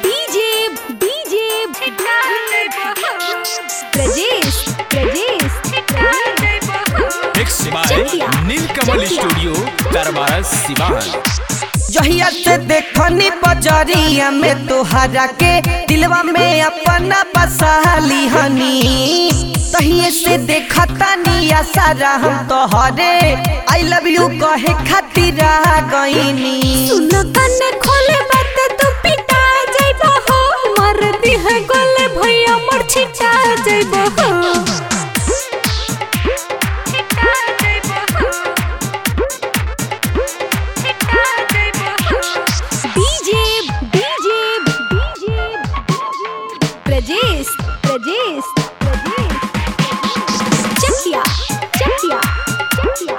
DJ DJ Prajesh Prajesh mix by Chakiya, Neelkamal Chakiya. Studio Darbar Siwan जहिया से देखनी बजरिया में तोहरा के दिलवा में अपना बसाली हनी तहिए से देखता निया सारा हम तोहरे आई लव यू कहे खातिर आ गईनी सुन कने खोले बात तू पिटा जाइबो हो मर दी है गोले भैया मोर छिटा जाइबो हो DJ DJ DJ Prajesh Prajesh Prajesh Chakiya Chakiya Chakiya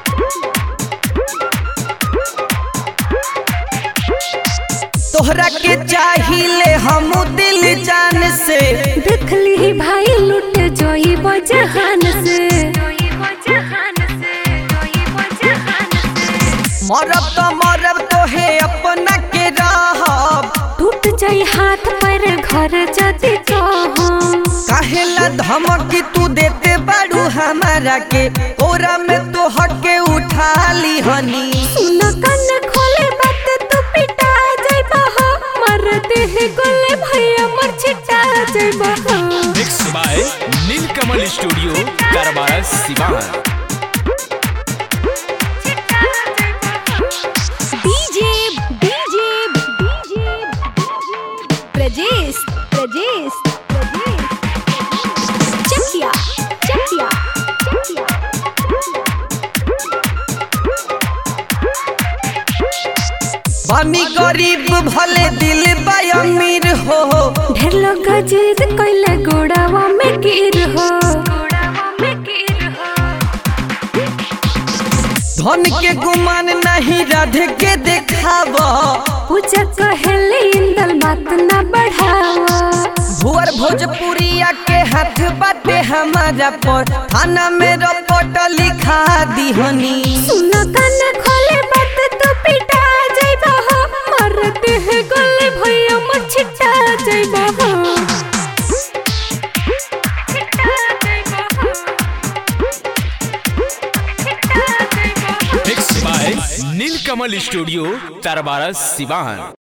तोहरा के चाहिए हम दिल जान से देख ली भाई लुट जोई बजहान से मरब तो मरब तोहे अपना के रहब टूट जाई हाथ पर घर जदी कहम काहेला धमकी तू देते बाड़ू हमारा के ओरा में तो हके उठा ली हनी सुन कन खोले बात तू पिटा जाइबा हो मर देह गोले भैया मर छिटा जाइबा हो mix by Neelkamal studio Darbar Siwan DJ DJ DJ Prajesh Prajesh Prajesh Chakiya Chakiya Chakiya बनी गरीब भले दिल बा अमीर हो ढेर लोग जिद कइले गोड़ावा में गिर हो धन के गुमान नहीं राध के देखाव पूजा कहेले इंदल बात ना बढ़ावा भुअर भोजपुरिया के हाथ बाटे हमारा पर थाना में रपट लिखा दिहनी सुन कान खोले बात तो पिटा जाइबा हो मरते है गोले भैया मर छिटा जाइबा हो mix by Neelkamal studio Darbar Siwan